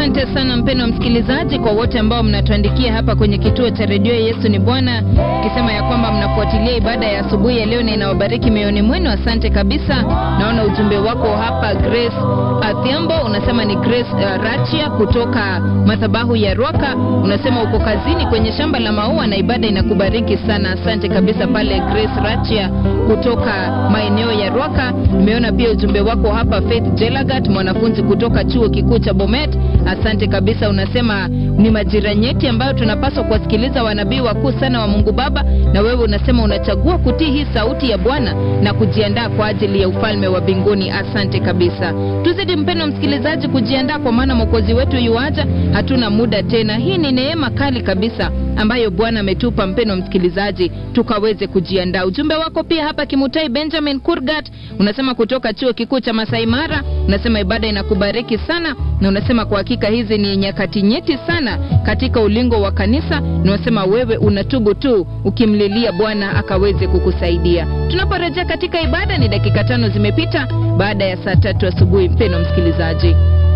Asante sana mpendwa msikilizaji, kwa wote ambao mnatuandikia hapa kwenye kituo cha redio Yesu ni Bwana, ukisema ya kwamba mnafuatilia ibada ya asubuhi ya leo na inawabariki mioyoni mwenu. Asante kabisa. Naona ujumbe wako hapa. Grace Athiambo unasema ni Grace uh, Rachia kutoka madhabahu ya Rwaka, unasema uko kazini kwenye shamba la maua na ibada inakubariki sana. Asante kabisa pale Grace Rachia kutoka maeneo ya Rwaka. Nimeona pia ujumbe wako hapa Faith Jelagat, mwanafunzi kutoka chuo kikuu cha Bomet. Asante kabisa, unasema ni majira nyeti ambayo tunapaswa kuwasikiliza wanabii wakuu sana wa Mungu Baba, na wewe unasema unachagua kutii hii sauti ya Bwana na kujiandaa kwa ajili ya ufalme wa mbinguni. Asante kabisa. Tuzidi mpendwa msikilizaji kujiandaa, kwa maana mwokozi wetu yuaja, hatuna muda tena. Hii ni neema kali kabisa ambayo Bwana ametupa mpendwa msikilizaji, tukaweze kujiandaa. Ujumbe wako pia hapa Kimutai Benjamin Kurgat unasema kutoka chuo kikuu cha Masai Mara, unasema ibada inakubariki sana, na unasema kwa hakika hizi ni nyakati nyeti sana katika ulingo wa kanisa, na unasema wewe unatubu tu ukimlilia Bwana akaweze kukusaidia. Tunaporejea katika ibada, ni dakika tano zimepita baada ya saa tatu asubuhi, mpendwa msikilizaji.